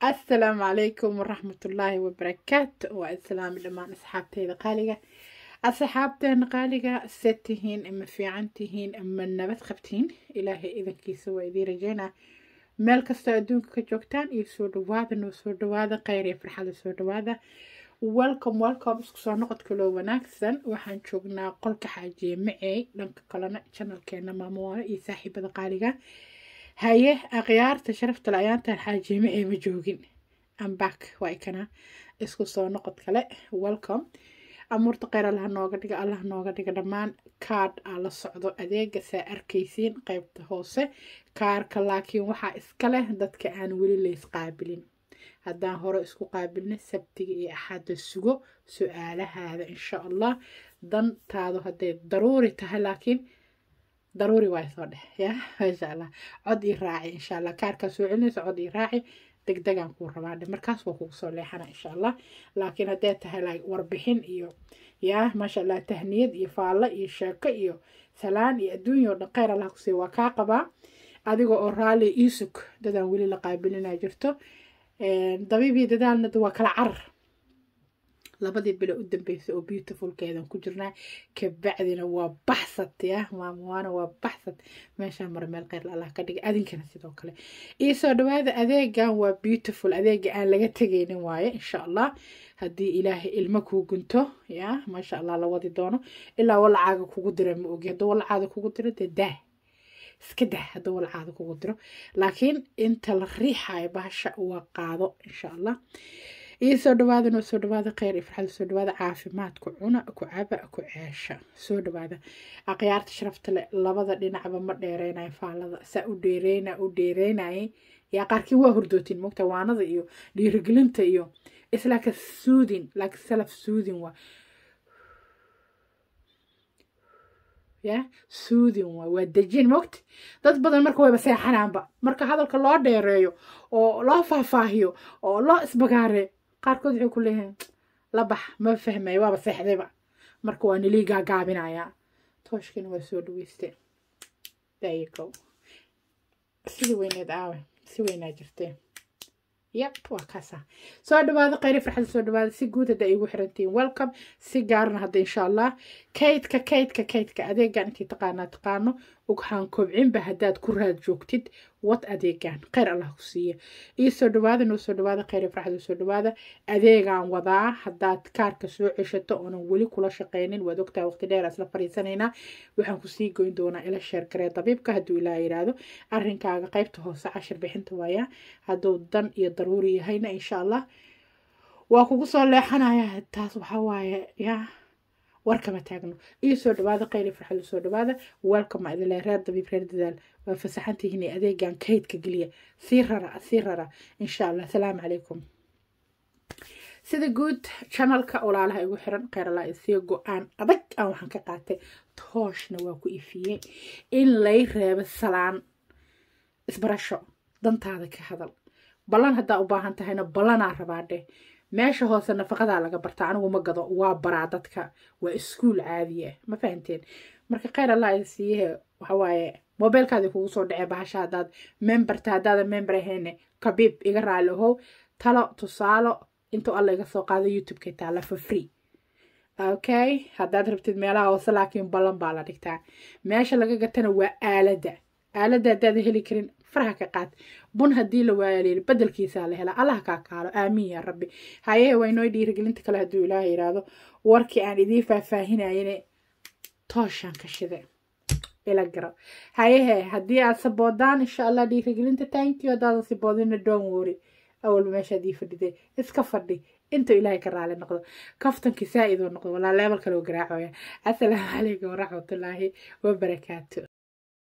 asalaamu calaykum waraxmatullaahi wabarakaatu waa islaami dhammaan asxaabteyda qaaliga asxaabteena qaaliga se tihiin ama fiican tihiin ama nabad qabtiin ilaahay idankiisa waa idiin rajeynaa meel kastoo adduunka ka joogtaan iyo soo dhawaada noo soo dhawaada kheyr iyo farxada soo dhawaada welcome welcome isku soo noqodka loo wanaagsan waxaan joognaa qolka xaajiye macey dhanka kalena janalkeena maamuwaano iyo saaxiibada qaaliga haye akhyaarta sharafta le ayaantaan xaajiye macey ma joogin ambak waa ikana isku soo noqod kale welcome amuurta kheyr allaha nooga dhiga allaha nooga dhiga dhammaan kaadh aa la socdo adeega saa arkaysiin qeybta hoose kaarka laakiin waxaa iska leh dadka aan weli lays qaabilin haddaan hore isku qaabilna sabtiga iyo axadda sugo su-aalahaada insha allah dantaadu hadday daruuri tahay laakiin daruuri waay soo dheh ya maasha allah cod ii raaci insha allah kaarkaa soo celinaysa cod ii raaci degdegaan kuu rabaa dhe markaas waa kugu soo leexana insha allah laakiin hadday tahay like warbixin iyo yaa maasha allah tahniyad iyo faallo iyo sheeko iyo salaan iyo adduunya oo dhan kheyr allah kusii waa kaa qabaa adiga oo raalli iisug dadaan weli la qaabilinaa jirto dabiibii dadaalna waa kala carar labadii bilo u dambeysay oo beautifulkeedan ku jirnaa kabacdina waa baxsad ya maamuwaana waa baxsad meeshaa mara meel kheyr allah ka dhiga adinkana sidoo kale iyo soo dhawaada adeegan waa beautiful adeega aan laga tegaynin waaye insha allah haddii ilaahay ilmo kuu gunto ya maasha allah la wadi doono ilaa walacaaga kugu dira ma ogi hadduu walacaada kugu diro dee daah iska dah hadduu walacaada kugu diro laakiin inta la riixayo bahasha waa qaado insha allah iyo soo dhawaada noo soo dhawaada kheyr iyo farxada soo dhawaada caafimaadku cuna ku caba ku ceesha soo dhawaada akhyaarta sharafta le labada dhinacba ma dheereynayo faalada saa u dheereyna u dheereynayay yaa qaarkii waa hurdootin mogta waanada iyo dhiirigelinta iyo islaaka suudin like self suudin waa ya suudin waa waa dejin mogta dad badan marka wayba seexanaanba marka hadalka loo dheereeyo oo loo faahfaahiyo oo loo isbagaareeyo qaarkood waxay ku leeyihiin labax ma fahmaya waaba seexdayba marka waa nilii gaagaabinayaa tooshkiina waa soo dhaweystee dayigow sidii weyneed aawe si weynaa jirtee yep waa kaasa soo dhawaada kheyri farxada soo dhawaada si guud hadda igu xirantihiin welcome si gaarna hadda insha allah kaydka kaydka kaydka adeegan intii taqaanaa taqaano ugxaan kobcinba haddaad ku raad joogtid wad adeegan kheyr allah ku siiya iyo soo dhawaada noo soo dhawaada kheyri farxada soo dhawaada adeegaan wadaa haddaad kaarka soo ceshato oonan weli kula shaqeynin waad ogtahay waqti dheer isla fariisanaynaa waxaan kusii goyn doonaa ila sheergaree dabiibka hadduu ilaa yidhaahdo arrinkaaga qeybta hoose cashir bixinta waaya hadduu dan iyo daruuri yahayna insha allah waa kugu soo leexanaya taas waxaa waaye yaa warkama taagno iyo soo dhawaada kheyri farxada soo dhawaada welcome idile reer dabiib reer dadaal waa fasaxantihiin adeegan kaydka geliya sii rara sii rara insha allah asalaamu calaykum sida guud janalka walaalaha igu xiran kheyr allah isiyo go-aan adag aan waxaan ka qaatay tooshna waa ku ifiyey in lay reebo salaan isbarasho dantaada ka hadal ballan haddaa u baahan tahayna ballanaa rabaa dheh meesha hoose nafaqadaa laga barta anigu ma gado waa baraa dadka waa iskuul caadiya ma fahanteen marka kheyr allah siiyahe waxawaaye mobeylkaadii kugu soo dhacee bahasha haddaad memberta haddaadan member ahayne kabiib iga raali ahow talo tusaalo intuu alla iga soo qaado youtube-ka taala for free okay haddaad rabtid meelaha hoose laakiin ballan baa la dhigtaa meesha laga gatana waa aaladda aaladda haddaada heli karin faraha ka qaad bun haddii la waayaleeli bedelkiisaa la helaa allah kaa kaalo aamiin yaa rabbi hayehe waa inoo dhiirigelinta kale hadduu ilaaha yidhaahdo warkii aan idiin faahfaahinayene tooshaan ka shide ila garo hayehe haddii aad saboodaan insha allah dhiirigelinta tankiyo haddaadan saboodina doon wori awalba meeshaad ii fadhiday iska fadhi intuu ilaahay ka raali noqdo kaftankii saa-idoo noqdo walaa leebal kaloo garaacoya assalaamu calaykum waraxmatullaahi wabarakaatu